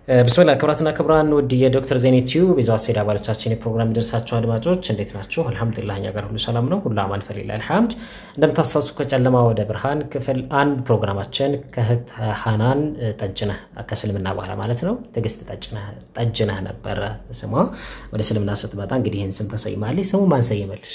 ብስሚላ ክብራትና ክብራን ውድ የዶክተር ዜኔ ቲዩብ የዛው አሴድ አባሎቻችን የፕሮግራም ይደርሳቸው አድማጮች እንዴት ናቸው? አልሐምዱሊላህ እኛ ጋር ሁሉ ሰላም ነው። ሁሉ አማን ፈሊላ አልሐምድ። እንደምታስታውሱ ከጨለማ ወደ ብርሃን ክፍል አንድ ፕሮግራማችን ከእህት ሀናን ጠጅነህ ከስልምና በኋላ ማለት ነው ትዕግስት ጠጅነህ ነበረ ስሟ። ወደ ስልምና ስትመጣ እንግዲህ ይህን ስም ተሰይማለች። ስሙ ማን ሰየመልሽ?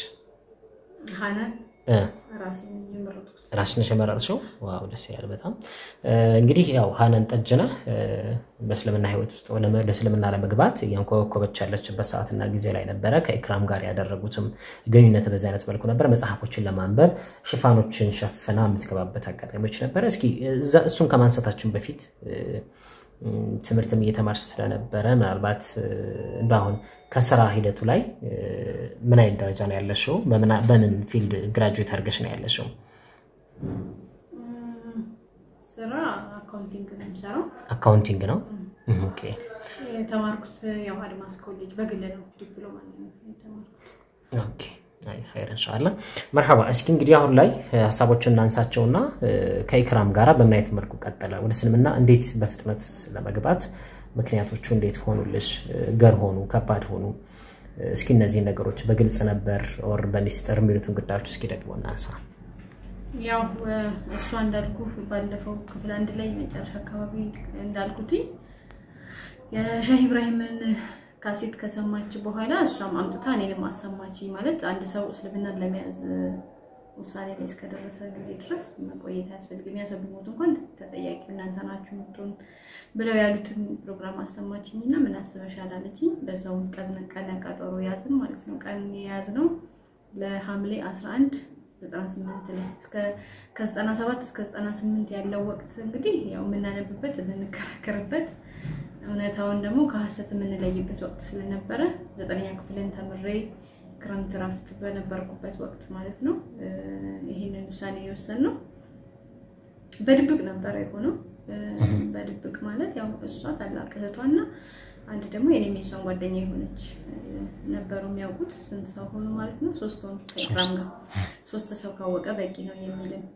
ራስነሽ የመረጥሽው? ዋው ደስ ይላል በጣም እንግዲህ ያው ሀናን ጠጅነህ በእስልምና ህይወት ውስጥ ወደ እስልምና ለመግባት እያንኮበኮበች ያለችበት ሰዓትና ጊዜ ላይ ነበረ። ከኢክራም ጋር ያደረጉትም ግንኙነት በዚህ አይነት መልኩ ነበረ። መጽሐፎችን ለማንበብ ሽፋኖችን ሸፍና የምትገባበት አጋጣሚዎች ነበረ። እስኪ እሱን ከማንሳታችን በፊት ትምህርትም እየተማርሽ ስለነበረ ምናልባት እንደ አሁን ከስራ ሂደቱ ላይ ምን አይነት ደረጃ ነው ያለሽው? በምን ፊልድ ግራጁዌት አድርገሽ ነው ያለሽው? ስራ አካውንቲንግ ነው የምሰራው። አካውንቲንግ ነው። ኦኬ የተማርኩት ያው አድማስ ኮሌጅ በግል ነው ዲፕሎማ ነው የተማርኩት። ኦኬ ኸይር እንሻላ መርሐባ። እስኪ እንግዲህ አሁን ላይ ሀሳቦችን እናንሳቸውና ከኢክራም ጋራ በምን አይነት መልኩ ቀጠለ? ወደ እስልምና እንዴት በፍጥነት ለመግባት ምክንያቶቹ እንዴት ሆኑልሽ? ገር ሆኑ? ከባድ ሆኑ? እስኪ እነዚህን ነገሮች በግልጽ ነበር ኦር በሚስጥር የሚሉትን ጉዳዮች እስኪ ደግሞ እናንሳ። ያው እሷ እንዳልኩ ባለፈው ክፍል አንድ ላይ መጨረሻ አካባቢ እንዳልኩትኝ የሻህ ኢብራሂምን ካሴት ከሰማች በኋላ እሷም አምጥታ እኔንም አሰማች። ማለት አንድ ሰው እስልምናን ለመያዝ ውሳኔ ላይ እስከደረሰ ጊዜ ድረስ መቆየት አያስፈልግም። ያ ሰው ቢሞት እንኳን ተጠያቂ እናንተ ናችሁ ምትሆን ብለው ያሉትን ፕሮግራም አሰማችኝ እና ምን አስበሻል አለችኝ። በዛውም ቀነ ቀጠሮ ያዝን ማለት ነው። ቀን የያዝነው ለሐምሌ 11 98 ላይ ከ97 እስከ 98 ያለው ወቅት እንግዲህ ያው የምናነብበት የምንከራከርበት እውነታውን ደግሞ ከሀሰት የምንለይበት ወቅት ስለነበረ ዘጠነኛ ክፍልን ተምሬ ክረምት ረፍት በነበርኩበት ወቅት ማለት ነው። ይህንን ውሳኔ የወሰንነው በድብቅ ነበረ የሆነው። በድብቅ ማለት ያው እሷ ታላቅ እህቷና አንድ ደግሞ የኔም የሷን ጓደኛ የሆነች ነበሩ የሚያውቁት። ስንት ሰው ሆኑ ማለት ነው? ሶስት ሆኑ ከኢክራም ጋር። ሶስት ሰው ካወቀ በቂ ነው የሚልም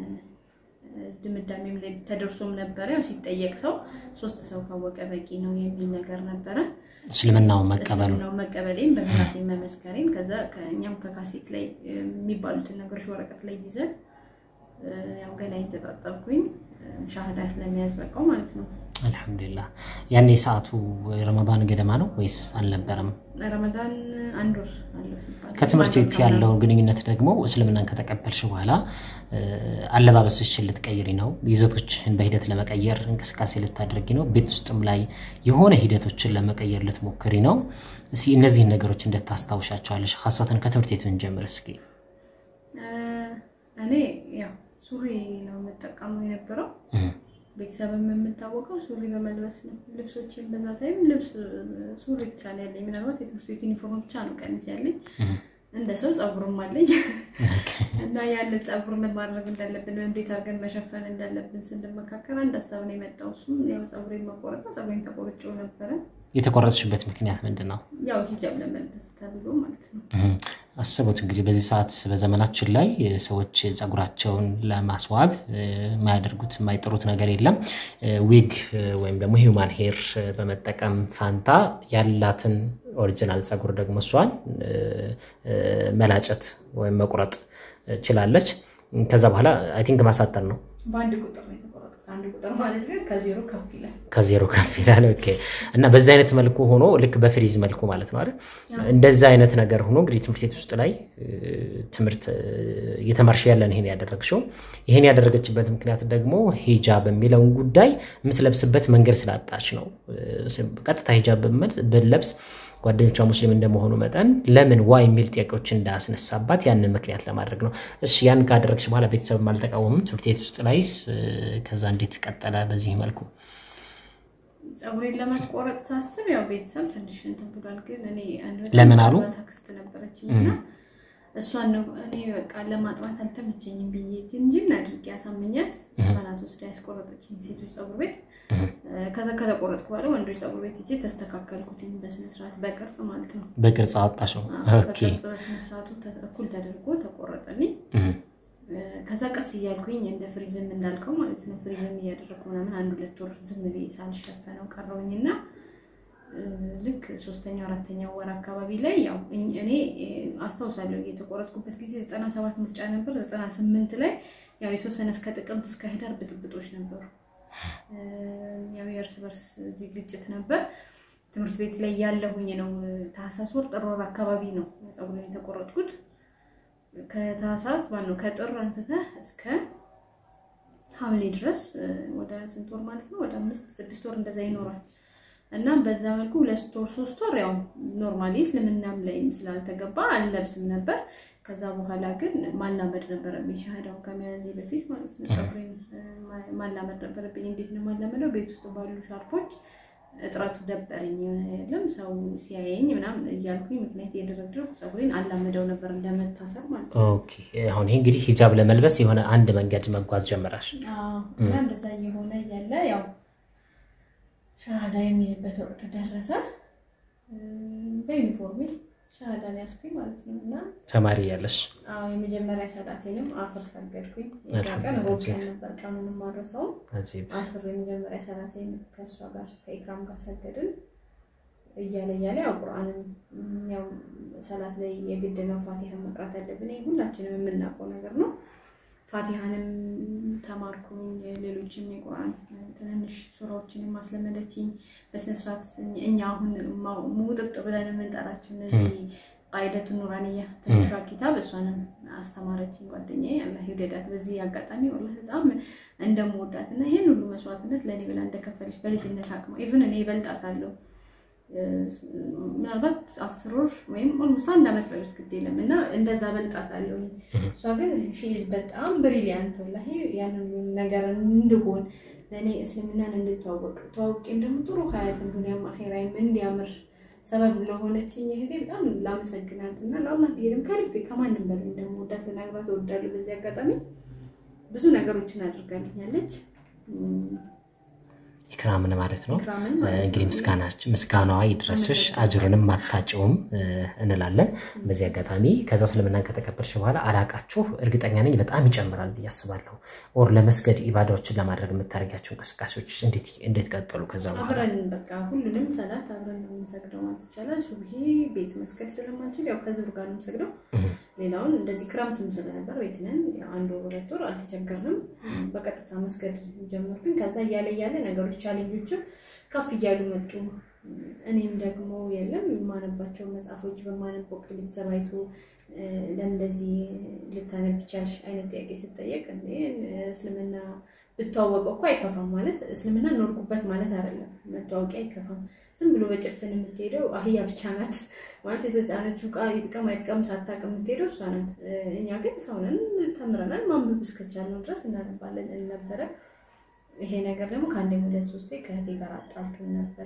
ድምዳሜም ላይ ተደርሶም ነበረ። ያው ሲጠየቅ ሰው ሶስት ሰው ካወቀ በቂ ነው የሚል ነገር ነበረ። እስልምናው መቀበሉ እስልምናው መቀበሌን በራሴ መመስከሬን ከዛ እኛም ከካሴት ላይ የሚባሉትን ነገሮች ወረቀት ላይ ይዘን ያው ገላይን ተጣጠብኩኝ ሻህዳ ለመያዝ በቃው ማለት ነው። አልሐምዱሊላህ። ያኔ ሰዓቱ ረመዳን ገደማ ነው ወይስ አልነበረም? ረመዳን አንድ ወር አለው ሲባል ከትምህርት ቤት ያለውን ግንኙነት ደግሞ እስልምናን ከተቀበልሽ በኋላ አለባበስሽን ልትቀይሪ ነው፣ ይዘቶችን በሂደት ለመቀየር እንቅስቃሴ ልታደርጊ ነው፣ ቤት ውስጥም ላይ የሆነ ሂደቶችን ለመቀየር ልትሞክሪ ነው። እስኪ እነዚህን ነገሮች እንደታስታውሻቸዋለሽ? ሀሳትን ከትምህርት ቤቱ እንጀምር እስኪ። እኔ ያው ሱሪ ነው የምጠቀመው የነበረው ቤተሰብም የምታወቀው ሱሪ በመልበስ ነው። ልብሶችን በዛ ታይም ልብስ ሱሪ ብቻ ነው ያለኝ። ምናልባት የትምህርት ቤት ዩኒፎርም ብቻ ነው ቀሚስ ያለኝ። እንደ ሰው ፀጉርም አለኝ እና ያንን ፀጉር ምን ማድረግ እንዳለብን እንዴት አድርገን መሸፈን እንዳለብን ስንመካከር አንድ ሀሳብ ነው የመጣው። እሱም ያው ፀጉሬን መቆረጥ ነው። ፀጉሬን ተቆርጬው ነበረ። የተቆረጥሽበት ምክንያት ምንድን ነው? ያው ሂጃብ ለመልበስ ተብሎ ማለት ነው። አስቡት እንግዲህ በዚህ ሰዓት በዘመናችን ላይ ሰዎች ፀጉራቸውን ለማስዋብ የማያደርጉት የማይጥሩት ነገር የለም። ዊግ ወይም ደግሞ ሂውማን ሄር በመጠቀም ፋንታ ያላትን ኦሪጂናል ፀጉር ደግሞ እሷን መላጨት ወይም መቁረጥ ችላለች። ከዛ በኋላ አይ ቲንክ ማሳጠር ነው በአንድ ቁጥር ነው የተቆረጥኩት። አንድ ቁጥር ማለት ግን ከዜሮ ከፍ ይላል ከዜሮ ከፍ ይላል። ኦኬ። እና በዚህ አይነት መልኩ ሆኖ ልክ በፍሪዝ መልኩ ማለት ነው አይደል? እንደዛ አይነት ነገር ሆኖ እንግዲህ ትምህርት ቤት ውስጥ ላይ ትምህርት እየተማርሽ ያለን ይሄን ያደረግሽው ይሄን ያደረገችበት ምክንያት ደግሞ ሂጃብ የሚለውን ጉዳይ የምትለብስበት መንገድ ስላጣች ነው። ቀጥታ ሂጃብ ብለብስ ጓደኞቿ ሙስሊም እንደመሆኑ መጠን ለምን ዋ የሚል ጥያቄዎች እንዳያስነሳባት ያንን ምክንያት ለማድረግ ነው። እሺ ያን ካደረግሽ በኋላ ቤተሰብም አልተቃወምም ትምህርት ቤት ውስጥ ላይስ ከዛ እንዴት ቀጠለ? በዚህ መልኩ ፀጉሬን ለመቆረጥ ሳስብ ያው ቤተሰብ ትንሽ እንትን ብሏል። ግን እኔ ለምን አሉ? ታክስት ነበረችኝ እና እሷን ነው እኔ በቃ ለማጥባት አልተመቸኝም ብዬ ጅንጅን አድርጌ ያሳምኛት እሷናት ወስዳ ያስቆረጠችኝ ሴቶች ፀጉር ቤት። ከዛ ከተቆረጥኩ በኋላ ወንዶች ፀጉር ቤት ሄጄ ተስተካከልኩትኝ በስነስርዓት በቅርጽ ማለት ነው። በቅርጽ አወጣሽው። ኦኬ በቅርጽ በስነስርዓቱ እኩል ተደርጎ ተቆረጠልኝ። ከዛ ቀስ እያልኩኝ እንደ ፍሪዝም እንዳልከው ማለት ነው ፍሪዝም እያደረግኩ ምናምን አንድ ሁለት ወር ዝም ብዬ ሳልሸፈነው ቀረውኝና ልክ ሶስተኛው አራተኛው ወር አካባቢ ላይ ያው እኔ አስታውሳለሁ የተቆረጥኩበት ጊዜ ዘጠና ሰባት ምርጫ ነበር። ዘጠና ስምንት ላይ ያው የተወሰነ እስከ ጥቅምት እስከ ህዳር ብጥብጦች ነበሩ። ያው የእርስ በርስ ግጭት ነበር። ትምህርት ቤት ላይ ያለሁኝ ነው። ታህሳስ ወር ጥር ወር አካባቢ ነው ፀጉሬን የተቆረጥኩት። ከታህሳስ ማነው ከጥር አንስተህ እስከ ሐምሌ ድረስ ወደ ስንት ወር ማለት ነው? ወደ አምስት ስድስት ወር እንደዛ ይኖራል። እና በዛ መልኩ ሁለት ወር ሶስት ወር ያው ኖርማሊ እስልምናም ላይም ስላልተገባ አልለብስም ነበር። ከዛ በኋላ ግን ማላመድ ነበረብኝ ሻሃዳውን ከመያዜ በፊት ማለት ነው። ፀጉሬን ማላመድ ነበረብኝ። እንዴት ነው ማላመደው? ቤት ውስጥ ባሉ ሻርፖች እጥረቱ ደበረኝ። የለም ሰው ሲያየኝ ምናምን እያልኩኝ ምክንያት የደረደርኩ ፀጉሬን አላመደው ነበር እንደመታሰር ማለት ነው። ኦኬ አሁን ይሄ እንግዲህ ሂጃብ ለመልበስ የሆነ አንድ መንገድ መጓዝ ጀምራል። እና እንደዛ እየሆነ እያለ ያው ሻሃዳ የሚይዝበት ወቅት ደረሰ። በዩኒፎርሜ ሻሃዳ ያስኩኝ ማለት ነው። እና ተማሪ ያለሽ የመጀመሪያ ሰላቴንም አስር ሰገድኩኝ። የዛ ቀን ሮብ ቀን ነበር፣ ቀኑንም ማረሰው አስር የመጀመሪያ ሰላቴን ከእሷ ጋር ከኢክራም ጋር ሰገድን። እያለ እያለ ያው ቁርአንም ያው ሰላት ላይ የግድ ነው ፋቲሃን መቅራት ያለብን ሁላችንም የምናውቀው ነገር ነው። ፋቲሃንም ተማርኩኝ። ሌሎችም የቁርአን ትንንሽ ሱራዎችንም አስለመደችኝ በስነስርዓት። እኛ አሁን ሙጥጥ ብለን የምንጠራቸው እነዚህ ቃይደቱ ኑራንያ ትንሿ ኪታብ እሷንም አስተማረችኝ ጓደኛዬ፣ አላህ ይውደዳት። በዚህ አጋጣሚ ወላሂ በጣም እንደምወዳት እና ይህን ሁሉ መስዋዕትነት ለእኔ ብላ እንደከፈለች በልጅነት አቅማ ኢቭን እኔ እበልጣታለሁ ምናልባት አስር ወር ወይም ኦልሞስት አንድ ዓመት በሉት ግድ የለም እና እንደዛ በልጣታለሁ። እሷ ግን ሺዝ በጣም ብሪሊያንት ወላሂ ያንን ነገር እንድሆን ለእኔ እስልምናን እንድተዋወቅ ተዋውቄም ደግሞ ጥሩ ሀያትን ዱኒያም አኼራይም እንዲያምር ሰበብ ለሆነችኝ እህቴ በጣም ላመሰግናት እና ለአላህ ብዬ ደግሞ ከልቤ ከማንም በላይ እንደምወዳት ልነግራት እወዳለሁ። በዚህ አጋጣሚ ብዙ ነገሮችን አድርጋልኛለች። ኢክራምን ማለት ነው። እንግዲህ ምስጋናዋ ይድረስሽ፣ አጅሩንም አታጭውም እንላለን በዚህ አጋጣሚ። ከዛ እስልምናን ከተቀበልሽ በኋላ አላቃችሁ እርግጠኛ ነኝ በጣም ይጨምራል ብዬ አስባለሁ። ኦር ለመስገድ ኢባዳዎችን ለማድረግ የምታደርጊያቸው እንቅስቃሴዎች እንዴት ቀጠሉ? ከዛ በኋላ አብረን በቃ ሁሉንም ሰላት አብረን ነው የምንሰግደው ማለት ይቻላል። ሱብሂ ቤት መስገድ ስለማንችል ያው ከዙር ጋር ነው የምንሰግደው። ሌላውን እንደዚህ ክረምትም ስለነበር ቤት ነን አንድ ወር ሁለት ወር አልተቸገርንም። በቀጥታ መስገድ ጀመርኩኝ። ከዛ እያለ እያለ ነገሮች ቻሌንጆችም ከፍ እያሉ መጡ። እኔም ደግሞ የለም የማነባቸው መጽሐፎች በማነብ ወቅት ቤተሰብ አይቶ ለእንደዚህ ልታነብ ይቻልሽ አይነት ጥያቄ ስጠየቅ እስልምና ብተዋወቀው እኮ አይከፋም ማለት እስልምና ኖርኩበት ማለት አይደለም። መታወቂያ አይከፋም። ዝም ብሎ በጭፍን የምትሄደው አህያ ብቻ ናት ማለት የተጫነችው ዕቃ ይጥቀም አይጥቀም ሳታውቅ የምትሄደው እሷ ናት። እኛ ግን ሰውነን ተምረናል። ማንበብ እስከቻልነው ድረስ እናነባለን ነበረ። ይሄ ነገር ደግሞ ከአንድ ሁለት ሶስቴ ከእህቴ ጋር አጣልቶን ነበረ።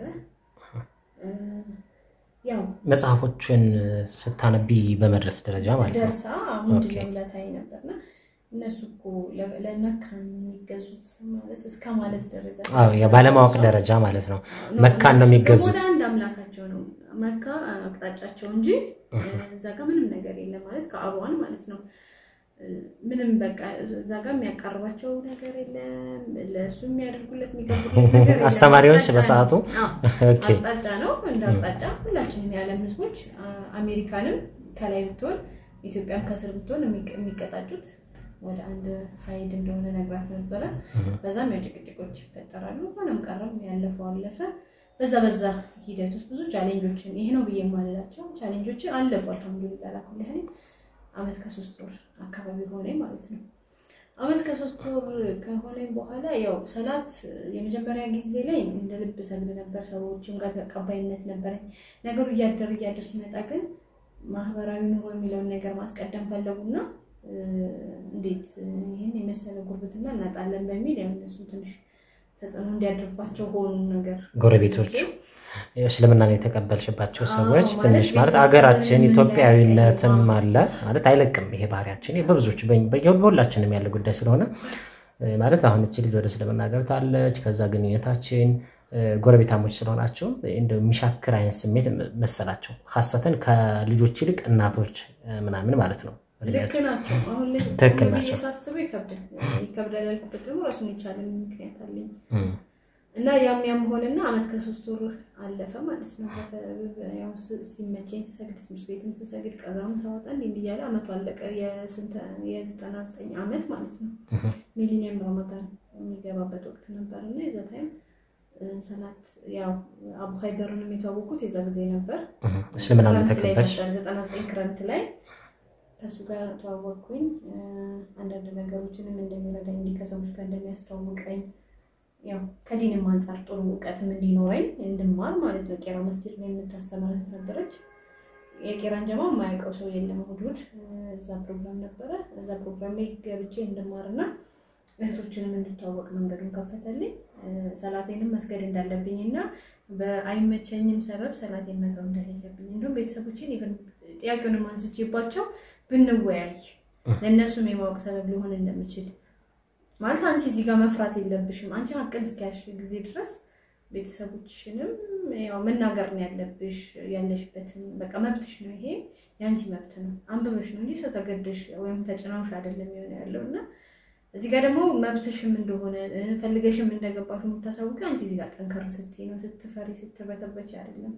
ያው መጽሐፎችን ስታነቢ በመድረስ ደረጃ ማለት ነው ደርሳ ምንድነው ለታይ ነበርና እነሱ እኮ ለመካን የሚገዙት ማለት እስከ ማለት ደረጃ ባለማወቅ ደረጃ ማለት ነው። መካን ነው የሚገዙት። ወደ አንድ አምላካቸው ነው መካ አቅጣጫቸው እንጂ እዛ ጋር ምንም ነገር የለም ማለት ከአቧን ማለት ነው። ምንም በቃ እዛ ጋር የሚያቀርባቸው ነገር የለም። ለእሱ የሚያደርጉለት የሚገብሩለት ነገር የለም። አስተማሪዎች በሰዓቱ አቅጣጫ ነው እንደ አቅጣጫ ሁላችንም የዓለም ሕዝቦች አሜሪካንም ከላይ ብትሆን ኢትዮጵያም ከስር ብትሆን የሚቀጣጩት ወደ አንድ ሳይድ እንደሆነ ነግራት ነበረ። በዛም ያው ጭቅጭቆች ይፈጠራሉ። ሆነም ቀረም ያለፈው አለፈ። በዛ በዛ ሂደት ውስጥ ብዙ ቻሌንጆችን ይሄ ነው ብዬ የማልላቸው ቻሌንጆች አለፉ። አልሐምዱሊላህ ላኩል ያህል አመት ከሶስት ወር አካባቢ ሆነ ማለት ነው። አመት ከሶስት ወር ከሆነኝ በኋላ ያው ሰላት የመጀመሪያ ጊዜ ላይ እንደ ልብ ሰግድ ነበር። ሰዎችም ጋር ተቀባይነት ነበረኝ። ነገሩ እያደር እያደር ሲመጣ ግን ማህበራዊ ኑሮ የሚለውን ነገር ማስቀደም ፈለጉና እንዴት ይህን የመሰለ ጉርብትና እናጣለን በሚል ያው እነሱ ትንሽ ተጽዕኖ እንዲያድርባቸው ሆኑ ነገር ጎረቤቶቹ እስልምናን የተቀበልሽባቸው ሰዎች ትንሽ ማለት አገራችን ኢትዮጵያዊነትም አለ ማለት አይለቅም። ይሄ ባህሪያችን በብዙዎች በሁላችንም ያለ ጉዳይ ስለሆነ ማለት አሁን እቺ ልጅ ወደ እስልምና ገብታለች። ከዛ ግንኙነታችን ጎረቤታሞች ስለሆናቸው እንደው የሚሻክር አይነት ስሜት መሰላቸው። ሀሰተን ከልጆች ይልቅ እናቶች ምናምን ማለት ነው ልክ ናቸው። አሁን ላይ ትክክል ቆም ብዬ ናቸው። ሳስበው ይከብዳል። ይከብዳል ያልኩበት ደግሞ ራሱን የቻለ ምክንያት አለኝ እና ያም ያም ሆነና አመት ከሶስት ወር አለፈ ማለት ነው። በ- ያው ስ- ሲመቸኝ ስሰግድ ትምህርት ቤትም ስሰግድ ቀዛም ሳወጣ እንዲህ እንዲህ እያለ አመቱ አለቀ። የስንት የዘጠና ዘጠኝ አመት ማለት ነው። ሚሊኒየም ረመዳን የሚገባበት ወቅት ነበር እና የዛ ታይም እ፣ ሰላት ያው አቡ ሀይደርንም የተዋወቁት የዛ ጊዜ ነበር። እስልምና ክረምት ላይ ተቀበልሽ? ነበር፣ ዘጠና ዘጠኝ ክረምት ላይ ከእሱ ጋር ተዋወቅኩኝ። እ፣ አንዳንድ ነገሮችንም እንደሚረዳኝ እንዲህ ከሰዎች ጋር እንደሚያስተዋውቀኝ ያው ከዲንም አንጻር ጥሩ እውቀትም እንዲኖረኝ እንድማር ማለት ነው። ቄራ መስጊድ ነው የምታስተምረት ነበረች። የቄራን ጀማ የማያውቀው ሰው የለም። እሑድ እሑድ እ፣ እዛ ፕሮግራም ነበረ። እዛ ፕሮግራም ላይ ገብቼ እንድማርና እህቶችንም እንድታወቅ መንገዱን ከፈተልኝ። እ፣ ሰላቴንም መስገድ እንዳለብኝ እና በአይመቸኝም ሰበብ ሰላቴን መተው እንደሌለብኝ እንዲሁም ቤተሰቦችን ኢቨን ጥያቄውንም አንስቼባቸው ብንወያይ ለእነሱም የማወቅ ሰበብ ሊሆን እንደምችል ማለት አንቺ እዚህ ጋር መፍራት የለብሽም። አንቺ ሀቅን እስኪያሽ ጊዜ ድረስ ቤተሰቦችንም ያው መናገር ነው ያለብሽ። ያለሽበትን በቃ መብትሽ ነው፣ ይሄ የአንቺ መብት ነው። አንብበሽ ነው እንጂ ሰው ተገደሽ ወይም ተጭናውሽ አይደለም የሆነ ያለው እና እዚህ ጋር ደግሞ መብትሽም እንደሆነ እ፣ ፈልገሽም እንደገባሽ የምታሳውቂ አንቺ እዚህ ጋር ጠንከር ስትይ ነው፣ ስትፈሪ ስትበተበች አይደለም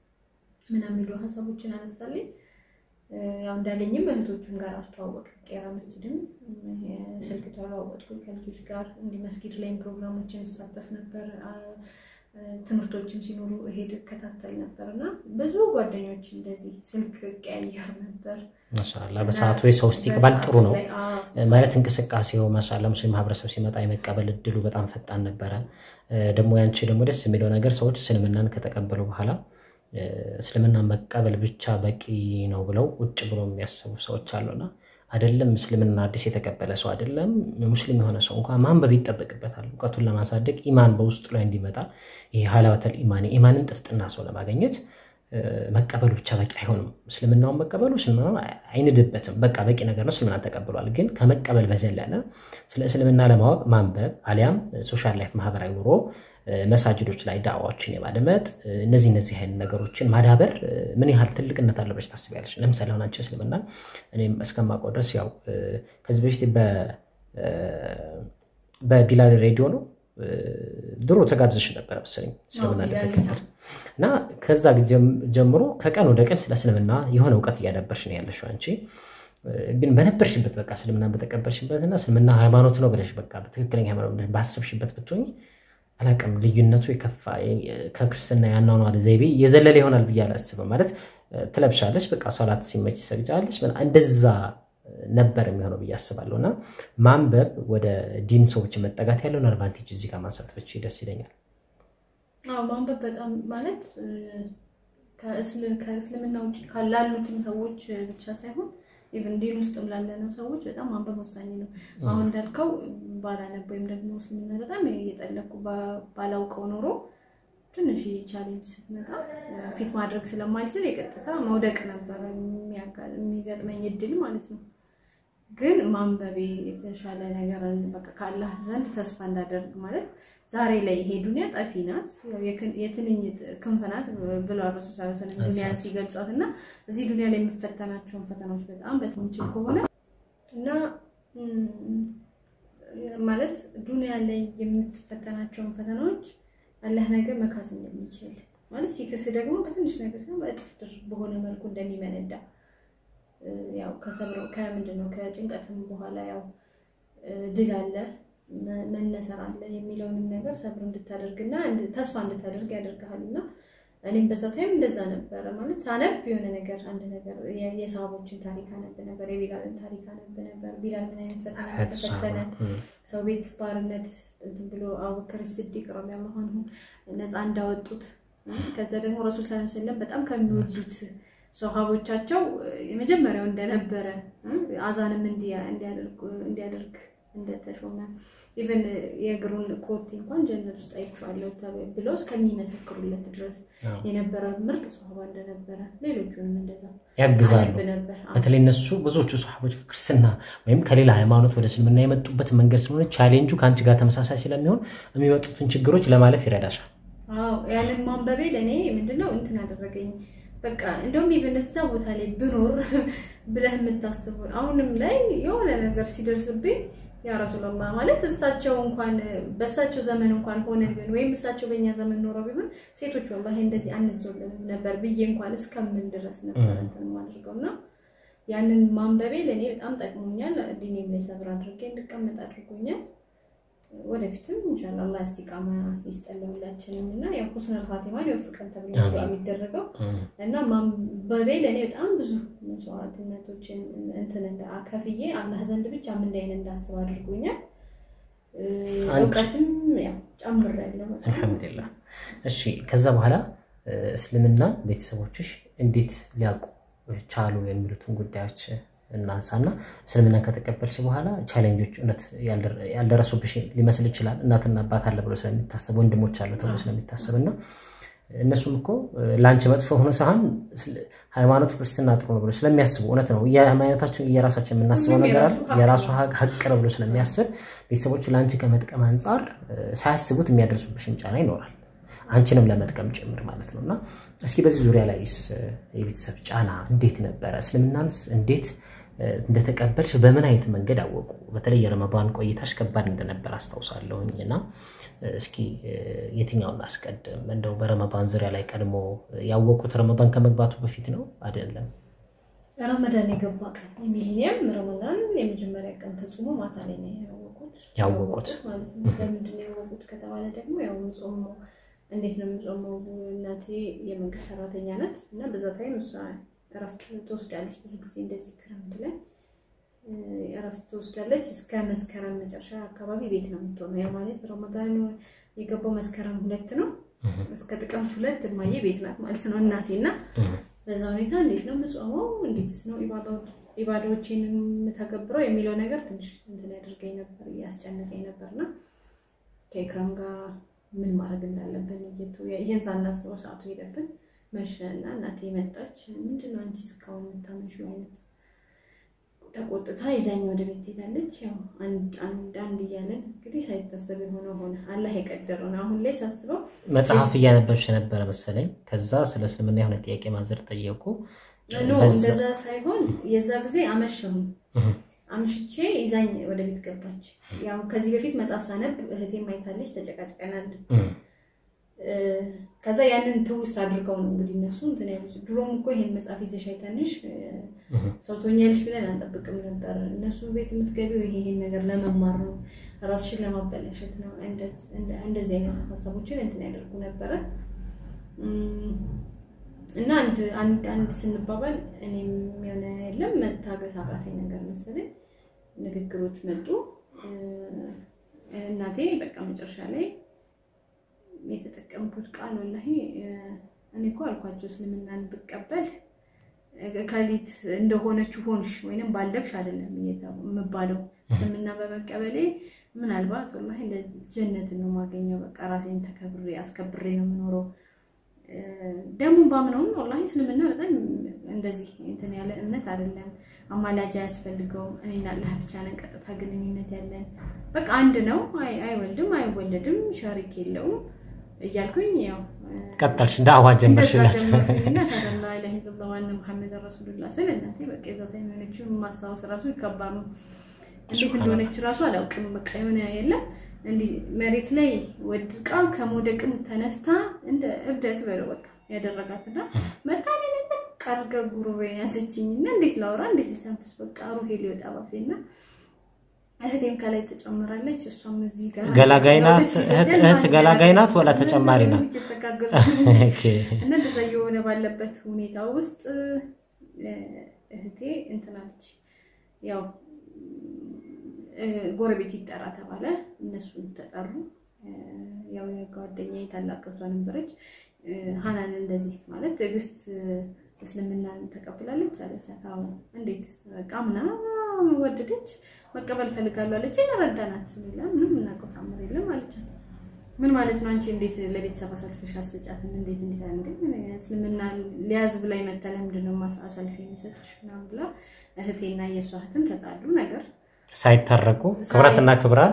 ምናምን የሚሉ ሀሳቦችን አነሳልኝ። እ፣ ያው እንዳለኝም እህቶቹን ጋር አስተዋወቅ ቄራ መስጅድም እ፣ ስልክ ተለዋወጥኩኝ ከልጆች ጋር እንዲህ መስጊድ ላይም ፕሮግራሞችን እሳተፍ ነበር። አ፣ እ፣ ትምህርቶችም ሲኖሩ እሄድ እከታተል ነበር እና ብዙ ጓደኞች እንደዚህ ስልክ ቀያየር ነበር። ማሻላ በሰዓቱ ወይ ሰው ውስጥ ይቅባል ጥሩ ነው ላይ፣ አዎ፣ ማለት እንቅስቃሴው ማሻላ ሙስሊም ማህበረሰብ ሲመጣ የመቀበል እድሉ በጣም ፈጣን ነበረ። እ፣ ደግሞ ያንቺ ደግሞ ደስ የሚለው ነገር ሰዎች እስልምናን ከተቀበሉ በኋላ እ፣ እስልምናን መቀበል ብቻ በቂ ነው ብለው ውጭ ብሎ የሚያስቡ ሰዎች አሉና አይደለም እስልምና አዲስ የተቀበለ ሰው አይደለም ሙስሊም የሆነ ሰው እንኳን ማንበብ ይጠበቅበታል። እውቀቱን ለማሳደግ ኢማን በውስጡ ላይ እንዲመጣ ይህ ሀላወተል ኢማን ኢማንን ጥፍጥና ሰው ለማግኘት እ፣ መቀበሉ ብቻ በቂ አይሆንም። እስልምናውን መቀበሉ እስልምናውን አይንድበትም። በቃ በቂ ነገር ነው፣ እስልምናን ተቀብሏል። ግን ከመቀበል በዘለለ ስለ እስልምና ለማወቅ ማንበብ አሊያም ሶሻል ላይፍ ማህበራዊ ኑሮ እ፣ መሳጅዶች ላይ ዳዋዎችን የማድመጥ እ፣ እነዚህ እነዚህ አይነት ነገሮችን ማዳበር እ፣ ምን ያህል ትልቅነት አለበች ታስቢያለች? ለምሳሌ አሁን አንቺ እስልምና እኔም እስከማውቀው ድረስ ያው እ፣ ከዚህ በፊት በ- እ፣ በቢላል ሬዲዮ ነው እ፣ ድሮ ተጋብዘሽ ነበረ መሰለኝ እስልምና አዎ፣ ቢላል እንደተቀበል እና ከዛ ጀም- ጀምሮ ከቀን ወደ ቀን ስለ እስልምና የሆነ እውቀት እያዳበርሽ ነው ያለሽው አንቺ እ፣ ግን በነበርሽበት በቃ እስልምና በተቀበልሽበት እና እስልምና ሃይማኖት ነው ብለሽ በቃ በትክክለኛ ሃይማኖት ብለሽ ባሰብሽበት ብትሆኝ አላውቅም ልዩነቱ የከፋ የ- ከክርስትና ያኗኗር ዘይቤ የዘለለ ይሆናል ብዬ አላስብም። ማለት እ፣ ትለብሻለች፣ በቃ ሶላት ሲመች ትሰግጃለች፣ ምና- እንደዛ ነበር የሚሆነው ብዬ አስባለሁ። እና ማንበብ ወደ ዲን ሰዎች መጠጋት ያለውን አድቫንቴጅ እዚህ ጋር ማንሳት ብችል ደስ ይለኛል። አዎ ማንበብ በጣም ማለት እ፣ ከእስል- ከእስልምና ውጭ ካላሉትም ሰዎች ብቻ ሳይሆን ኢቭን ዲን ውስጥም ላለነው ሰዎች በጣም ማንበብ ወሳኝ ነው። አሁን እንዳልከው ባላነብ ወይም ደግሞ እስልምና በጣም እየጠለኩ ባ- ባላውቀው ኖሮ ትንሽ ቻሌንጅ ስትመጣ እ፣ ፊት ማድረግ ስለማልችል የቀጥታ መውደቅ ነበረ የሚያጋ- የሚገጥመኝ እድል ማለት ነው። ግን ማንበቤ የተሻለ ነገር በቃ ከአላህ ዘንድ ተስፋ እንዳደርግ ማለት ዛሬ ላይ ይሄ ዱኒያ ጠፊ ናት፣ ያው የክን- የትንኝ ክንፍ ናት ብለዋል ረሱል ሰለላሁ ዐለይሂ ወሰለም ዱኒያን ሲገልጿት እና እዚህ ዱኒያ ላይ የምፈተናቸውን ፈተናዎች በጣም በትንችል ከሆነ እና ም፣ ማለት ዱኒያ ላይ የምትፈተናቸውን ፈተናዎች አላህ ነገር መካስ እንደሚችል ማለት ሲክስ ደግሞ በትንሽ ነገር ሳይሆን በእጥፍ ድርብ በሆነ መልኩ እንደሚመነዳ እ፣ ያው ከሰብሮ ከምንድን ነው ከጭንቀትም በኋላ ያው እ፣ ድል አለ መ- መነሰር አለ የሚለውንም ነገር ሰብር እንድታደርግና እንድ- ተስፋ እንድታደርግ ያደርግሃል። እና እኔም በዛ ታይም እንደዛ ነበረ ማለት ሳነብ የሆነ ነገር አንድ ነገር የ- የሰሃቦችን ታሪክ አነብ ነበር፣ የቢላልን ታሪክ አነብ ነበር። ቢላል ምን አይነት ፈተና ተፈተነ፣ ሰው ቤት ባርነት እንትን ብሎ አቡበክር ስዲቅ ረዲየላሁ ዐንሁ ነፃ እንዳወጡት ከዛ ደግሞ ረሱል ሰለላሁ ዐለይሂ ወሰለም በጣም ከሚወዱት ሰሃቦቻቸው የመጀመሪያው እንደነበረ አዛንም እንዲያ- እንዲያደርግ እንዲያደርግ እንደተሾመ ኢቨን የእግሩን ኮቴ እንኳን ጀነት ውስጥ አይቼዋለሁ ተብ- ብለው እስከሚመሰክሩለት ድረስ የነበረ ምርጥ ሰሃባ እንደነበረ ሌሎቹንም እንደዛ ያግዛሉ። አነብ ነበር። በተለይ እነሱ ብዙዎቹ ሰሃቦች ከክርስትና ወይም ከሌላ ሃይማኖት ወደ እስልምና የመጡበት መንገድ ስለሆነ ቻሌንጁ ከአንቺ ጋር ተመሳሳይ ስለሚሆን የሚመጡትን ችግሮች ለማለፍ ይረዳሻል። አዎ ያንን ማንበቤ ለእኔ ምንድነው እንትን አደረገኝ በቃ እንደውም ኢቨን እዛ ቦታ ላይ ብኖር ብለህ የምታስበው አሁንም ላይ የሆነ ነገር ሲደርስብኝ ያ ረሱላላህ ማለት እሳቸው እንኳን በእሳቸው ዘመን እንኳን ሆነ ቢሆን ወይም እሳቸው በእኛ ዘመን ኖረው ቢሆን ሴቶች ወላሂ እንደዚህ አንዞልንም ነበር ብዬ እንኳን እስከምን ድረስ ነበር እንትን የማደርገው እና ያንን ማንበቤ ለእኔ በጣም ጠቅሞኛል። ዲኔም ላይ ሰብር አድርጌ እንድቀመጥ አድርጎኛል። ወደፊትም ኢንሻላህ አላህ እስቲቃማ ይስጠን ሁላችንም እና ያው ሁስነል ኻቲማን ይወፍቀን ተብሎ የሚደረገው እና ማንበቤ ለእኔ በጣም ብዙ መስዋዕትነቶችን እንትን ከፍዬ አላህ ዘንድ ብቻ ምንዳይን እንዳስብ አድርጎኛል። እውቀትም ያው ጨምሬያለሁ። አልሐምዱሊላህ። እሺ ከዛ በኋላ እስልምና ቤተሰቦችሽ እንዴት ሊያውቁ ቻሉ የሚሉትን ጉዳዮች እናንሳና እስልምና ከተቀበልሽ በኋላ ቻሌንጆች እውነት ያልደረሱብሽ ሊመስል ይችላል። እናትና አባት አለ ብሎ ስለሚታሰብ ወንድሞች አለ ተብሎ ስለሚታሰብ እና እነሱም እኮ ለአንቺ መጥፎ ሆኖ ሳይሆን ሃይማኖት ክርስትና ጥሩ ነው ብሎ ስለሚያስቡ እውነት ነው የሃይማኖታችን እየራሳችን የምናስበው ነገር አለ የራሱ ሀቅ ነው ብሎ ስለሚያስብ ቤተሰቦች ለአንቺ ከመጥቀም አንጻር ሳያስቡት የሚያደርሱብሽን ጫና ይኖራል። አንቺንም ለመጥቀም ጭምር ማለት ነው እና እስኪ በዚህ ዙሪያ ላይስ የቤተሰብ ጫና እንዴት ነበረ? እስልምናንስ እንዴት እንደተቀበልሽ በምን አይነት መንገድ አወቁ? በተለይ የረመዳን ቆይታሽ ከባድ እንደነበር አስታውሳለሁኝ እና እስኪ የትኛውን አስቀድም? እንደው በረመዳን ዙሪያ ላይ ቀድሞ ያወቁት ረመዳን ከመግባቱ በፊት ነው አይደለም? ረመዳን የገባ ቀን የሚሊኒየም ረመዳን የመጀመሪያ ቀን ተጽሞ ማታ ላይ ነው ያወቁት ያወቁት ማለት ነው። በምንድን ነው ያወቁት ከተባለ ደግሞ ያው ጾሙ እንዴት ነው የምጾመው? እናቴ የመንግስት ሰራተኛ ናት እና በዛ ታይም እሷ እረፍት ትወስዳለች። ብዙ ጊዜ እንደዚህ ክረምት ላይ እረፍት ትወስዳለች። እስከ መስከረም መጨረሻ አካባቢ ቤት ነው የምትሆነው። ያ ማለት ረመዳን የገባው መስከረም ሁለት ነው። እስከ ጥቅምት ሁለት እማዬ ቤት ናት ማለት ነው እናቴ እና በዛ ሁኔታ እንዴት ነው የምጾመው? እንዴት ነው ኢባዳዎችን የምተገብረው የሚለው ነገር ትንሽ እንትን ያደርገኝ ነበር፣ እያስጨነቀኝ ነበርና ከኢክራም ጋር ምን ማድረግ እንዳለብን ይህን ሳናስበው ሰዓቱ ሄደብን። መሸ እና እናቴ መጣች። ምንድን ነው አንቺ እስካሁን የምታመሺው አይነት ተቆጥታ ይዛኝ ወደ ቤት ትሄዳለች። ያው አንድ አንድ እያለን እንግዲህ ሳይታሰብ የሆነ ሆነ። አላህ የቀደረውን አሁን ላይ ሳስበው መጽሐፍ እያነበብሽ ነበረ መሰለኝ። ከዛ ስለ እስልምና የሆነ ጥያቄ ማዘር ጠየቁ። ኖ እንደዛ ሳይሆን የዛ ጊዜ አመሸሁም አምሽቼ ይዛኝ ወደ ቤት ገባች። ያው ከዚህ በፊት መጽሐፍ ሳነብ እህቴ ማይታለች፣ ተጨቃጭቀናል። ከዛ ያንን ትውስት አድርገው ነው እንግዲህ እነሱ እንትን ያሉት። ድሮም እኮ ይሄን መጽሐፍ ይዘሽ አይተንሽ ሰው ትሆኛለሽ ብለን አንጠብቅም ነበር። እነሱ ቤት የምትገቢው ይሄ ይሄን ነገር ለመማር ነው፣ ራስሽን ለማበላሸት ነው። እንደዚህ አይነት ሀሳቦችን እንትን ያደርጉ ነበረ እና አንድ አንድ ስንባባል እኔም የሆነ የለም መታገስ አቃተኝ ነገር መሰለኝ። ንግግሮች መጡ። እናቴ በቃ መጨረሻ ላይ የተጠቀምኩት ቃል ወላሂ እኔ እኮ አልኳቸው እስልምናን ብቀበል ከሊት እንደሆነችው ሆንሽ ወይንም ባልደግሽ አይደለም የምባለው። እስልምና በመቀበሌ ምናልባት ወላሂ ጀነትን ነው የማገኘው። በቃ ራሴን ተከብሬ አስከብሬ ነው የምኖረው። ደግሞ ባምነውም ወላሂ እስልምና በጣም እንደዚህ እንትን ያለ እምነት አይደለም። አማላጅ አያስፈልገውም። እኔና አላህ ብቻ ነን ቀጥታ ግንኙነት ያለን። በቃ አንድ ነው፣ አይወልድም፣ አይወለድም፣ ሸሪክ የለውም እያልኩኝ ያው ቀጠልሽ እንደ አዋጅ ጀመርሽላቸው እና ሻላ ላ ኢላሀ ኢለላህ ዋና ሙሐመድ ረሱሉላ ስል እናቴ በቃ የዛታ የሆነችው ማስታወስ ራሱ ይከባድ ነው። እንዴት እንደሆነች ራሱ አላውቅም። በቃ የሆነ የለም እንዲህ መሬት ላይ ወድቃ ከመውደቅም ተነስታ እንደ እብደት በለው በቃ ያደረጋትና መታኔ በቃ አድርጋ ጉሮሮዬን ያዘችኝ እና እንዴት ላውራ እንዴት ልተንፍስ በቃ ሩሄ ሊወጣ ባፌና እህቴም ከላይ ተጨምራለች። እሷም እዚህ ጋር ገላጋይ ናት። እህት ገላጋይ ናት ወላ ተጨማሪ ናት? እና እንደዛ የሆነ ባለበት ሁኔታ ውስጥ እህቴ እንትናለች ያው ጎረቤት ይጠራ ተባለ። እነሱን ተጠሩ። ያው የጓደኛዬ ታላቅ እህቷ ነበረች። ሀናን እንደዚህ ማለት ትዕግስት እስልምናን ተቀብላለች አለቻት። አዎ እንዴት በቃ ምናምን ወደደች መቀበል ፈልጋለሁ አለች። ረዳናት ሌላ ምንም እናውቀው ታምር የለም አለቻት። ምን ማለት ነው አንቺ እንዴት ለቤተሰብ አሳልፈሽ አስጫትም? እንዴት እንዴት እንዴ እስልምና ሊያዝ ብላ ይመጣ ለምንድን ነው አሳልፈ የሚሰጥሽ ምናምን ብላ እህቴና የእሷ እህትም ተጣሉ ነገር ሳይታረቁ ክብራትና ክብራን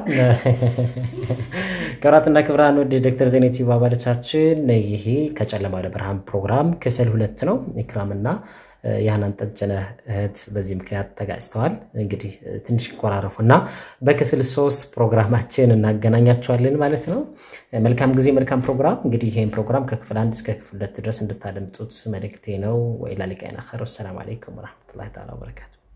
ክብራትና ክብራን ወደ ዶክተር ዜና ዩቲዩብ አባሎቻችን ይሄ ከጨለማ ወደ ብርሃን ፕሮግራም ክፍል ሁለት ነው። ኢክራምና የሃናን ጠጀነህ እህት በዚህ ምክንያት ተጋጭተዋል። እንግዲህ ትንሽ ይቆራረፉ እና በክፍል ሶስት ፕሮግራማችን እናገናኛቸዋለን ማለት ነው። መልካም ጊዜ፣ መልካም ፕሮግራም። እንግዲህ ይህን ፕሮግራም ከክፍል አንድ እስከ ክፍል ሁለት ድረስ እንድታደምጡት መልእክቴ ነው። ወኢላ ሊቃና ኸይር። ወሰላም አለይኩም ወረሕመቱላሂ ተዓላ ወበረካቱ